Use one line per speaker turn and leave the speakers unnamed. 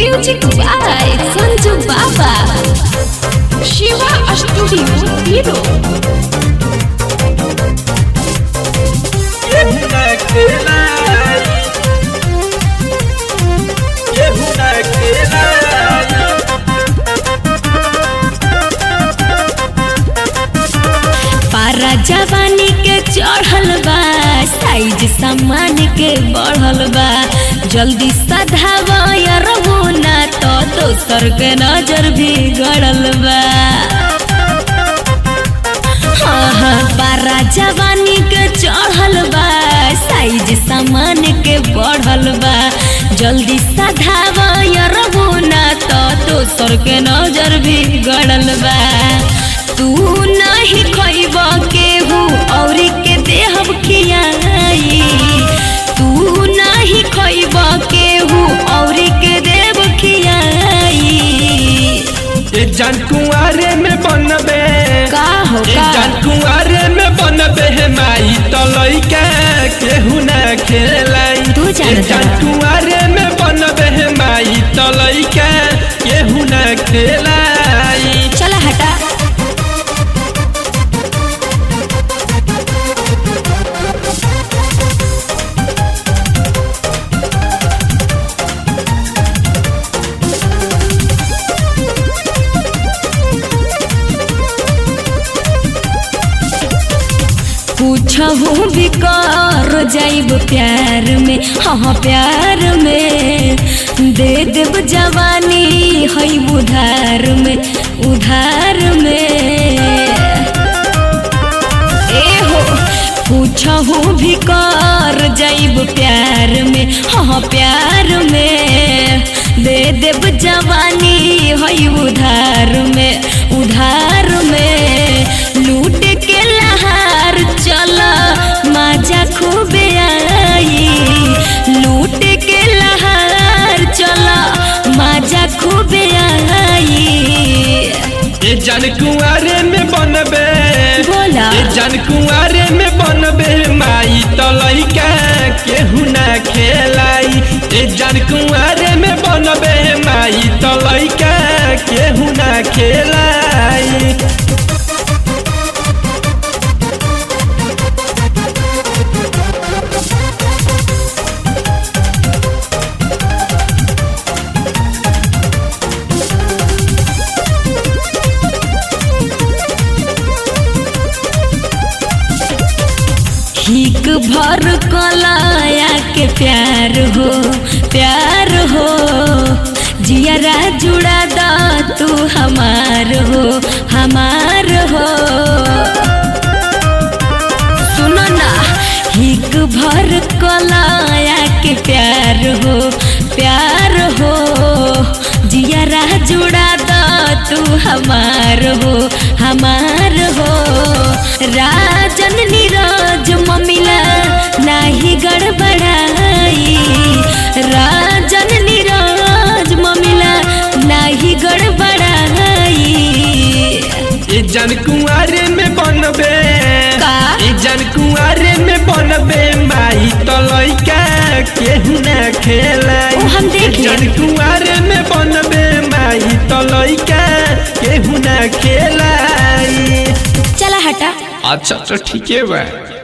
Music by Sanju Baba. Shiva Studio Hero.
केहू ना खेलाई केहू ना खेलाई
पारा जवानी के चढ़ल बा साइज सामान के बढ़ल बा जल्दी सधावा यारबो ना तो दोसर के नजर भी गड़ल बा हाँ हाँ पारा जवानी के चढ़ल बा साइज सामान के बढ़ल बा जल्दी सधावा यारबो ना तो दोसर के नजर भी गड़ल बा तू नहीं खइब केहू और के देहब खियाई तू नहीं खइब केहू और के देव खियाई
ए जान कुंवारे में बनबे
का हो
ए
का
जान कुंवारे में बनबे हे माई तो लइका केहू ना खेलाई
तू
ए
जानत
जान
बा।
कुंवारे में बनबे हे माई तो लइका केहू ना खेलाई
चला हटा पूछहू भी कर जाइब प्यार में हाँ प्यार में दे देब जवानी है उधार में उधार में ए हो पूछहू भी कर जाइब प्यार में हाँ प्यार में दे देब जवानी है उधार में उधार में लूट के लहार चला मजा खूबे आई लूट के लहार चला मजा खूबे आई
ए जान कुंवारे में बनबे
बोला
ए जान कुंवारे में बनबे माई तो लइका केहू ना खेलाई ए जान कुंवारे में बनबे माई तो लइका केहू ना खेलाई
हिक भर कलाया के प्यार हो प्यार हो जियरा जुड़ा दा तू हमार हो हमार हो सुनो ना हिक भर कलाया के प्यार हो प्यार हो जियरा जुड़ा दा तू हमार हो हमार हो राजन नीरज ममिला नाही गड़बड़ाई राजन नीरज ममिला नाही गड़बड़ाई
ए जान कुंवारे में बनबे
का?
ए जान कुंवारे में बनबे माई तो लइका केहू ना खेलाई
ओ, हम देख
ए जान
लेब।
कुंवारे में बनबे माई तो लइका केहू ना खेलाई
चला हटा
अच्छा तो ठीक है बा